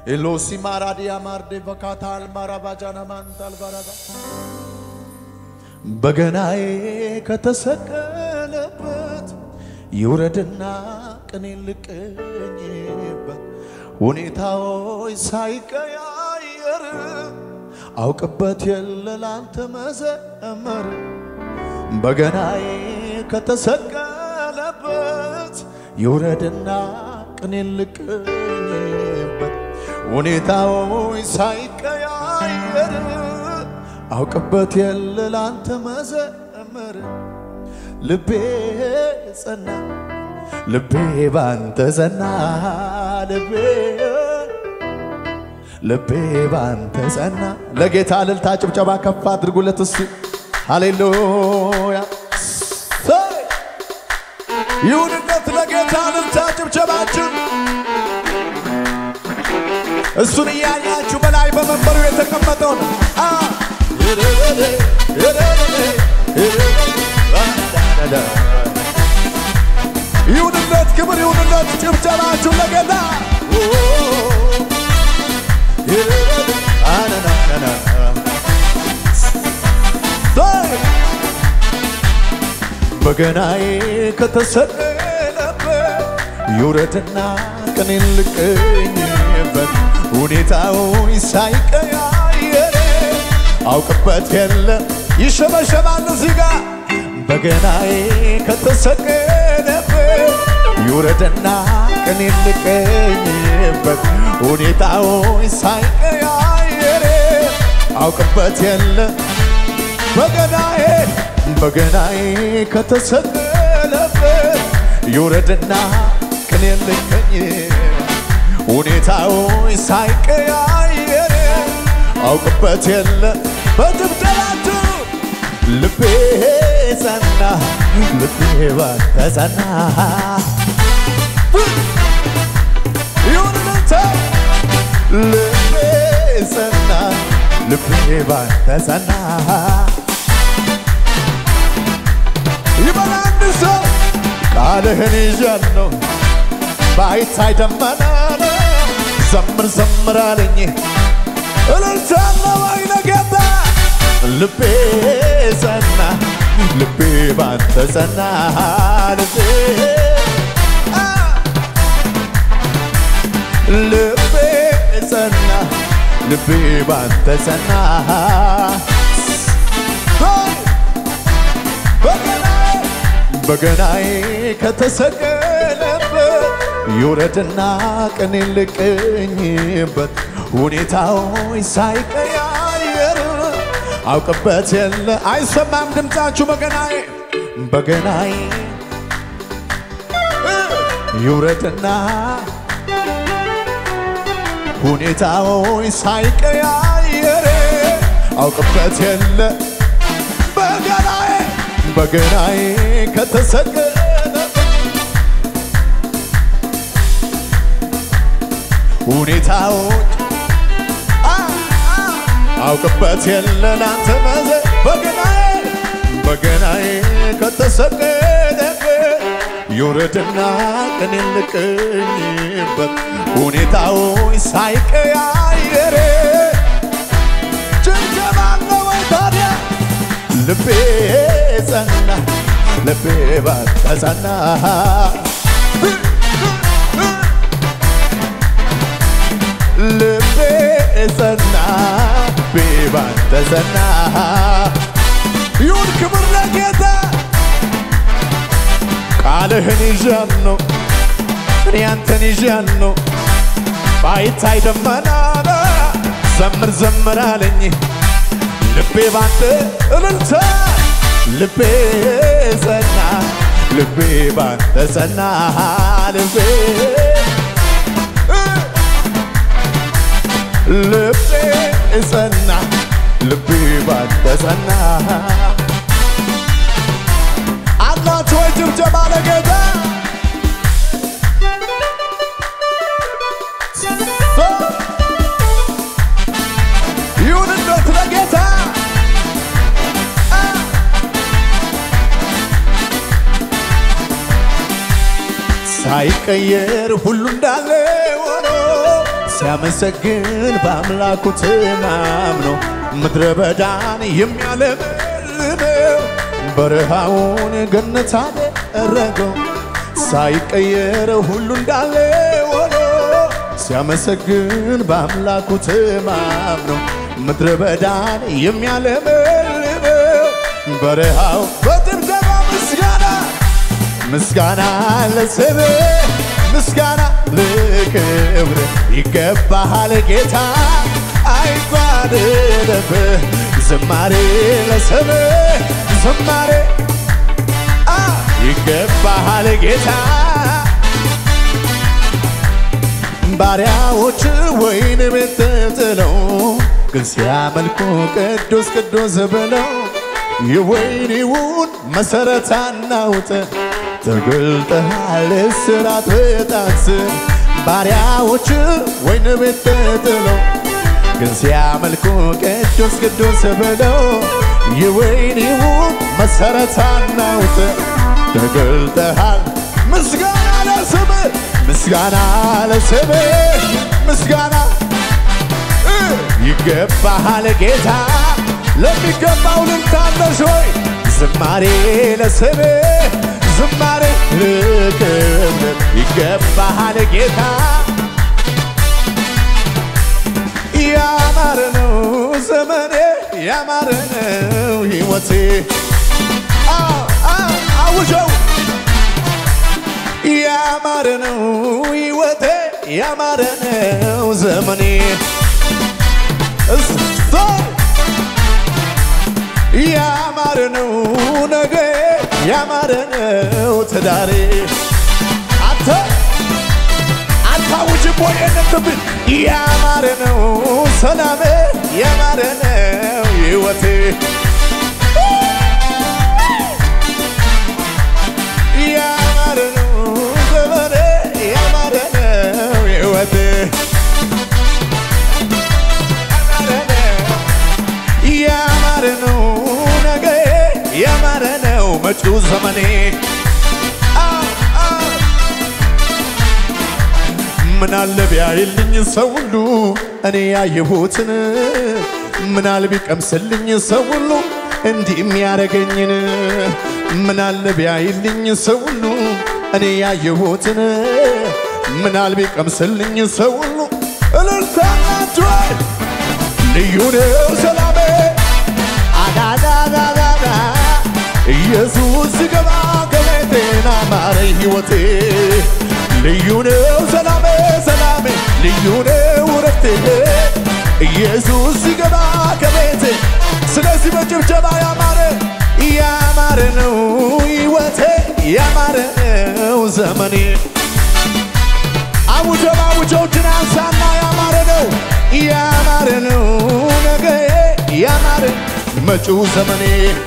ኤሎሲ ማራዲያ ማርዴ በካታል ማራባጃና ማንታል ባራባ በገናዬ ከተሰቀለበት ይውረድና ቅኔ ልቅኝበት ሁኔታዎች ሳይቀያየር አውቅበት የለ ላንተ መዘመር በገናዬ ከተሰቀለበት ይውረድና ቅኔ ልቅኝበት ሁኔታዎች ሳይቀያየር አውቅበት የለ ላንተ መዘመር ልቤ ጸና ልቤ ባንተ ጸና ልቤ ልቤ ባንተ ጸና። ለጌታ እልልታ ጭብጨባ ከፍ አድርጉለት እስቲ ሃሌሉያ ይሁንነት ለጌታ እልልታ ጭብጨባችን እሱን እያያችሁ በላይ በመንበሩ የተቀመጠውን አ ይሁንለት ክብር ይሁንለት ጭብጨባችሁ ለጌታ አናናናና በገናዬ ከተሰቀለበት ይውረድና ቅኔን ልቅኝበት ሁኔታውን ሳይቀያየር አውቅበት የለ ይሸበሸባል እዚህ ጋር በገናዬ ከተሰቀለበት ይውረድና ቅኔን ልቅኝበት ሁኔታውን ሳይቀያየር አውቅበት የለ በገናዬ በገናዬ ከተሰቀለበት ይውረድና ቅኔ ልቀኝ ሁኔታዎች ሳይቀያየር አውቅበት የለ በጭብጨባችሁ ልቤ ጸና ልቤ ባንተ ጸና ይሁንልተ ልቤ ጸና ልቤ ባንተ ጸና ይበል አንድ ሰው ቃልህን ይዣለሁ ባይታይ ደመና ዘምር ዘምር አለኝ እልልታለ ወይ ለጌታ ልቤ ጸና ልቤ ባንተ ጸና ልቤ አ ልቤ ጸና ልቤ ባንተ ጸና ሆይ በገናዬ በገናዬ ከተሰቀለበት ይውረድና ቅኔ ልቅኝበት ሁኔታዎች ሳይቀያየር አውቅበት የለ አይሰማም ድምፃችሁ በገናዬ በገናዬ ይውረድና ሁኔታዎች ሳይቀያየር አውቅበት የለ በገናዬ በገናዬ ከተሰቀለ ሁኔታዎች አውቅበት የለ ላንተ መዘ በገናዬ በገናዬ ከተሰቀለበት ይውረድና ቅኔ ልቅኝበት ሁኔታዎች ሳይቀያየር ጭብጨባ ነው ወይ ታዲያ ልቤ ጸና ልቤ ባንተ ጸና ልቤ ጸና ልቤ ባንተ ጸና ይሁን ክብር ለጌታ ቃልህን ይዣለሁ እኔ አንተን ይዣለሁ ባይታይ ደመና ዘምር ዘምር አለኝ ልቤ ባንተ እልልታ ልቤ ጸና ልቤ ባንተ ጸና ልቤ ልቤ ጸና ልቤ ባንተ ጸና አላችሁ ወይ ጭብጨባ ለጌታ ይሁንለት ለጌታ ሳይቀየር ሁሉ እንዳለ ሆኖ ሲያመሰግን በአምላኩ ተማምኖ ምድረ በዳን የሚያለመልመው በረሃውን ገነት አደረገው ሳይቀየር ሁሉ እንዳለ ሆኖ ሲያመሰግን በአምላኩ ተማምኖ ምድረ በዳን የሚያለመልመው በረሃው በድብደባ ምስጋና ምስጋና ለስም ምስጋና ለክብር ይገባሃል ጌታ አይጓደልብህ ዝማሬ ለስም ዝማሬ አ ይገባሃል ጌታ ባሪያዎች ወይን ቤት ጥለው ግን ሲያመልኩ ቅዱስ ቅዱስ ብለው የወይኒውን መሠረት አናውጥ ተገልጠሃል እስራት በጣት ባሪያዎች ወይን ቤት ጥለው ግን ሲያመልኩ ቅዱስ ቅዱስ ብለው የወይኒውን መሠረት አናውጥ ተገልጠሃል ምስጋና ለስምህ ምስጋና ለስምህ ምስጋና እ ይገባሃል ጌታ ለሚገባው ልልታለሽ ወይ ዝማሬ ለስምህ ዝማሬ ለክብር ይገባሃል ጌታ ያማረ ነው ዘመኔ ያማረ ነው ሕይወቴ አዎ አዎ አውጀው ያማረ ነው ሕይወቴ ያማረ ነው ዘመኔ እስቶ ያማረ ነው ነገ ያማረ ነው ትዳሬ አንተ አታውጅም ወይ የነትብን ያማረ ነው ሰላሜ ያማረ ነው ሕይወቴ ያማረ ነው ዘመኔ ያማረ ነው ሕይወቴ ያማረ ነው ነገ ያማረ ነው መጪው ዘመኔ ምናለ ቢያይልኝ ሰው ሁሉ እኔ ያየሁትን ምናል ቢቀምስልኝ ሰው ሁሉ እንዲህ የሚያደርገኝን ምናለ ቢያይልኝ ሰው ሁሉ እኔ ያየሁትን ምናል ቢቀምስልኝ ሰው ሁሉ እልልታናችሁ ልዩ ነው ሰላሜ አዳዳዳዳዳ ኢየሱስ ሲገባ ከቤቴና ማረ ሕይወቴ ልዩ ነው ሰላሜ ሰላሜ ልዩ ነው ረፍቴ ኢየሱስ ሲገባ ከቤቴ ስለዚህ በጭብጨባ ያማረ ያማረ ነው ሕይወቴ ያማረ ነው ዘመኔ አውጀው አውጀዎችን አንሳና ያማረ ነው ያማረ ነው ነገ ያማረ መጪው ዘመኔ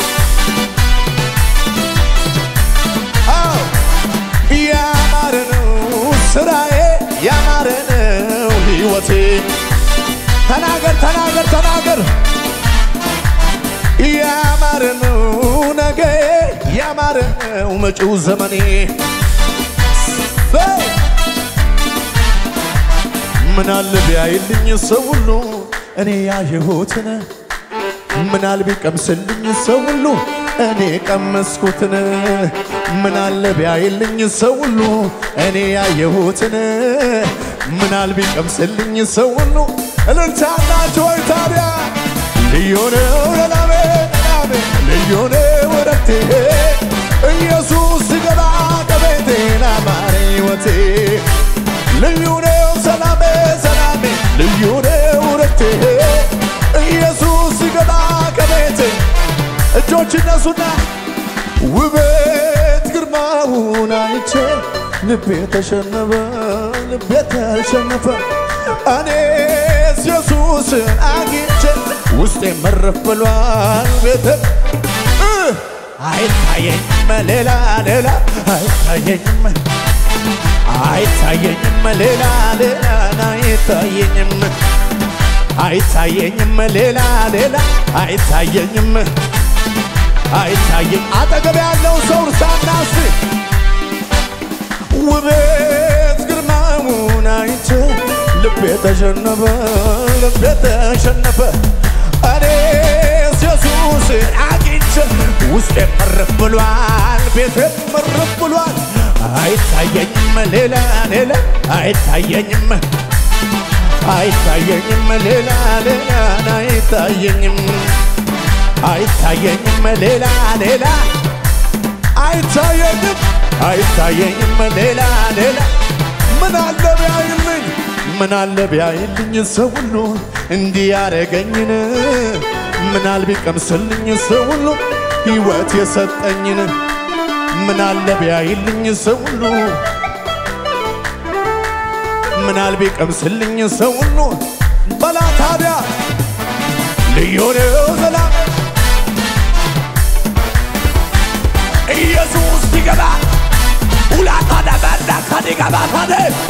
አዎ ያማረ ነው ስራዬ ያማረ ነው ሕይወቴ ተናገር ተናገር ተናገር ያማረ ነው ነገ ያማረ ነው መጪው ዘመኔ ምናል ቢያይልኝ ሰው ሁሉ እኔ ያየሁትን ምናል ቢቀምስልኝ ሰው ሁሉ እኔ ቀመስኩትን ምናለ ቢያይልኝ ሰው ሁሉ እኔ ያየሁትን ምናል ቢቀምስልኝ ሰው ሁሉ እልልታላችሁ ወይ ታዲያ ልዩ ነው ለላሜ ላሜ ልዩ ነው ረፍቴ ኢየሱስ ሲገባ ከቤቴ ናማረ ሕይወቴ ልዩ ነው ሰላሜ ሰላሜ ልዩ ነው ረፍቴ ኢየሱስ ሲገባ ከቤቴ እጆች እነሱና ውበት ግርማውን አይቼ ልቤ ተሸነፈ ልቤ ተሸነፈ እኔስ ኢየሱስን አግኝቼ ውስጤ መረፍ ብሏል ቤተ አይታየኝም ሌላ ሌላ አይታየኝም አይታየኝም ሌላ ሌላ አይታየኝም አይታየኝም ሌላ ሌላ አይታየኝም አይታየኝ አጠገብ ያለው ሰው እርሳና እስቲ ውበት ግርማውን አይቼ ልቤ ተሸነፈ ልቤ ተሸነፈ እኔስ ኢየሱስ አግኝቼ ውስጤ መረፍ ብሏል ቤቴ መረፍ ብሏል አይታየኝም ሌላ ሌላ አይታየኝም አይታየኝም ሌላ ሌላ አይታየኝም አይታየኝም ሌላ ሌላ አይታየኝም አይታየኝም ሌላ ሌላ ምን አለ ቢያይልኝ ምን አለ ቢያይልኝ ሰው ሁሉ እንዲህ ያረገኝን ምን አል ቢቀምስልኝ ሰው ሁሉ ሕይወት የሰጠኝን ምን አለ ቢያይልኝ ሰው ሁሉ ምን አል ቢቀምስልኝ ሰው ሁሉ በላ ታዲያ ልዩ ነው ሰላም ኢየሱስ ሲገባ ሁላታ ደበዳ ከዲገባ ታደ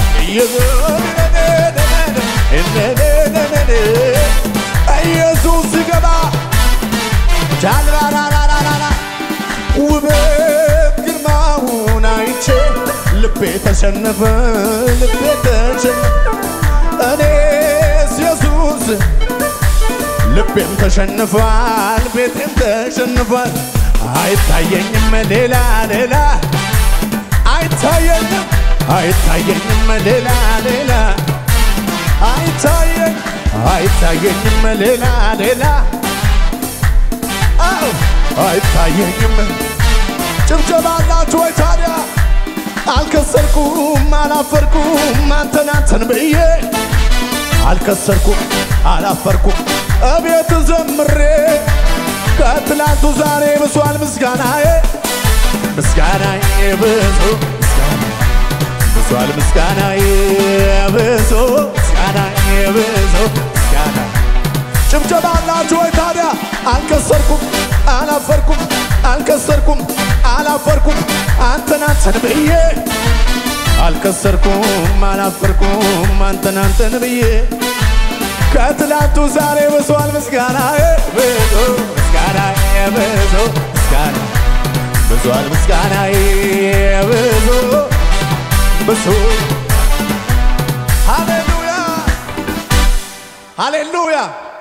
ኢየሱስ ሲገባ ጃልራራራራራ ውበት ግርማውን አይቼ ልቤ ተሸነፈ ልቤ ተሸነፈ እኔስ ኢየሱስ ልቤም ተሸንፏል ቤቴም ተሸንፏል አይታየኝም ሌላ ሌላ አይታየኝም አይታየኝም ሌላ ሌላ አይታየኝ አይታየኝም ሌላ ሌላ አው አይታየኝም ጭብጨባ አላችሁ ወይ ታዲያ አልከሰርኩም አላፈርኩም አንተን አንተን ብዬ አልከሰርኩም አላፈርኩም እቤት ዘምሬ ከትላንቱ ዛሬ ብሷል ምስጋናዬ ምስጋናዬ ብዙ ብሷል ምስጋናዬ ብዙ ምስጋናዬ ብዙ ምስጋና ጭብጨባ አላችሁ ወይ ታዲያ አልከሰርኩም አላፈርኩም አልከሰርኩም አላፈርኩም አንተን አንተን ብዬ አልከሰርኩም አላፈርኩም አንተን አንተን ብዬ ከትላንቱ ዛሬ ብሷል ምስጋናዬ ብዙ ምስጋናዬ ብዙ ምስጋና ብሷል ምስጋናዬ ብዙ ብዙ ሃሌሉያ ሃሌሉያ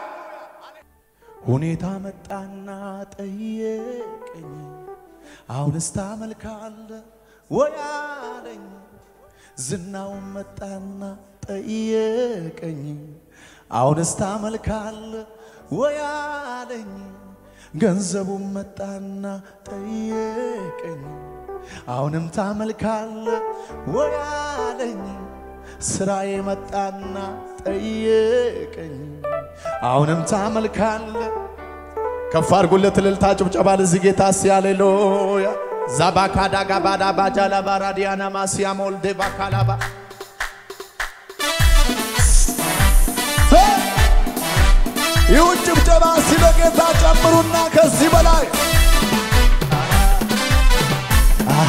ሁኔታ መጣና ጠየቀኝ አሁንስ ታመልካለህ ወይ አለኝ ዝናውን መጣና ጠየቀኝ አሁንስ ታመልካለህ ወይ አለኝ ገንዘቡን መጣና ጠየቀኝ አሁንም ታመልካለህ ወይ አለኝ ስራዬ መጣና ጠየቀኝ አሁንም ታመልካለህ ከፍ አድርጉለት እልልታ ጭብጨባ ለዚህ ጌታ ሲያሌሉያ ዛባካዳጋ ባዳ ባጃላ ባራዲያና ማሲያ ሞልዴ ባካላባ ይሁን ጭብጨባ ሲለ ጌታ ጨምሩና ከዚህ በላይ አሃ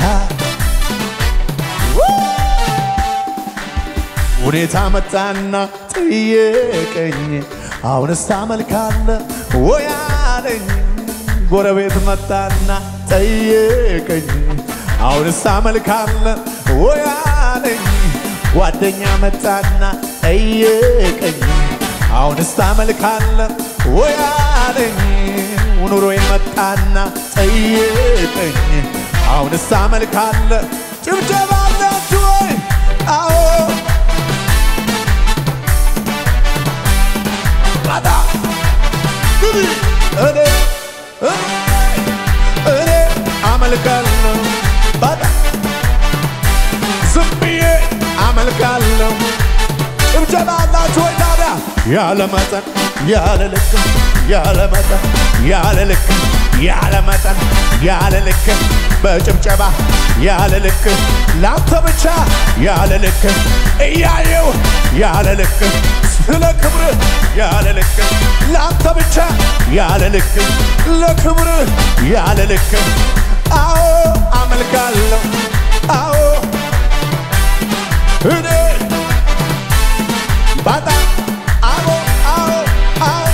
ሁኔታ መጣና ጠየቀኝ አሁንስ ታመልካለህ ወይ አለኝ ጎረቤት መጣና ጠየቀኝ አሁንስ ታመልካለህ ወይ አለኝ ጓደኛ መጣና ጠየቀኝ አሁንስ ታመልካለህ ወይ አለኝ ኑሮዬ መጣና ጠየቀኝ አሁንስ ታመልካለህ ጭብጨባ አላችሁ ወይ አዎ ባዳ እኔ እኔ እኔ አመልካለሁ ባዳ ዝም ብዬ አመልካለሁ ጭብጨባ አላችሁ ወይ ታዲያ ያለ መጠን ያለ ልክ ያለ መጠን ያለ ልክ ያለ መጠን ያለ ልክ በጭብጨባ ያለ ልክ ላንተ ብቻ ያለ ልክ እያየው ያለ ልክ ስለ ክብር ያለ ልክ ላንተ ብቻ ያለ ልክ ለክብር ያለ ልክ አዎ አመልካለሁ አዎ እኔ በጣም አዎ አዎ አዎ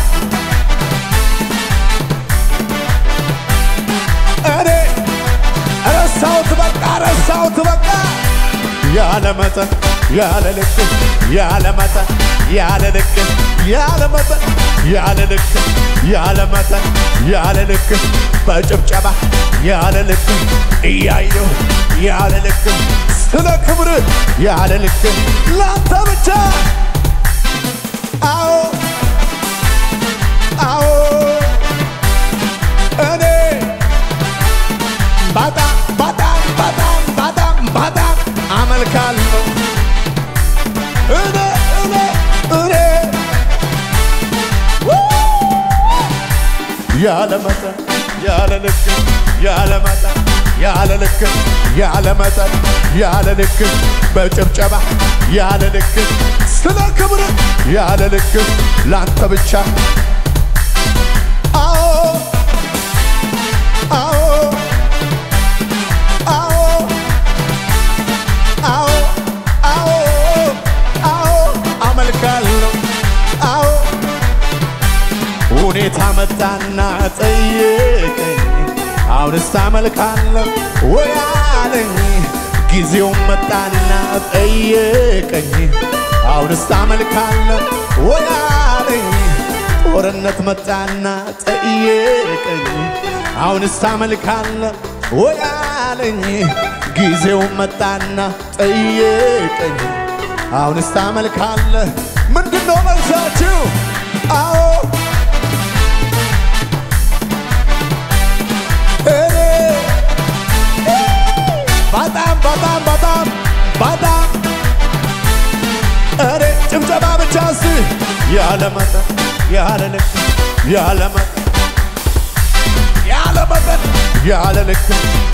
እኔ ረሳሁት በቃ ረሳሁት በቃ ያለ መጠን ያለ ልክ ያለ መጠን ያለ ልክ ያለ መጠን ያለ ልክ ያለ መጠን ያለ ልክ በጭብጨባ ያለ ልክ እያየሁ ያለ ልክ ስለ ክብር ያለ ልክ ላንተ ብቻ አዎ አዎ እኔ በጣም በጣም በጣም በጣም በጣም አመልካለሁ እኔ እኔ እኔ ያለ መጠን ያለ ልክ ያለ መጠን ያለ ልክ ያለ መጠን ያለ ልክ በጭብጨባ ያለ ልክ ስለ ክብር ያለ ልክ ላንተ ብቻ አዎ አዎ አዎ አዎ አዎ አዎ አመልካለሁ አዎ ሁኔታ መጣና ጠየቀኝ አሁንስ አመልካለሁ ወይ አለኝ ጊዜውም መጣና ጠየቀኝ አሁንስ አመልካለሁ ወይ አለኝ ጦርነት መጣና ጠየቀኝ አሁንስ አመልካለሁ ወይ አለኝ ጊዜውም መጣና ጠየቀኝ አሁንስ ታመልካለህ ምንድነው መልሳችሁ አዎ እኔ በጣም በጣም በጣም በጣም እኔ ጭብጨባ ብቻ እስቲ ያለ መጠን ያለ ልክ ያለ መጠን ያለ መጠን ያለ ልክ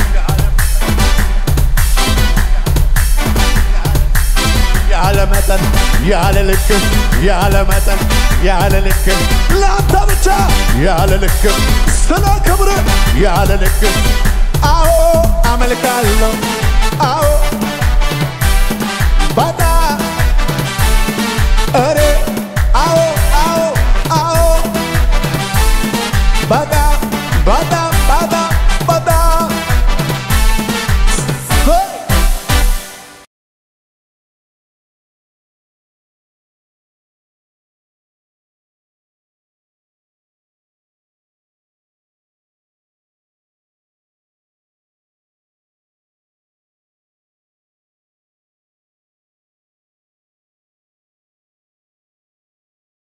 ያለ መጠን ያለ ልክ ያለ መጠን ያለ ልክ ላንተ ብቻ ያለ ልክ ስለ ክብር ያለ ልክ አዎ አመልካለሁ አዎ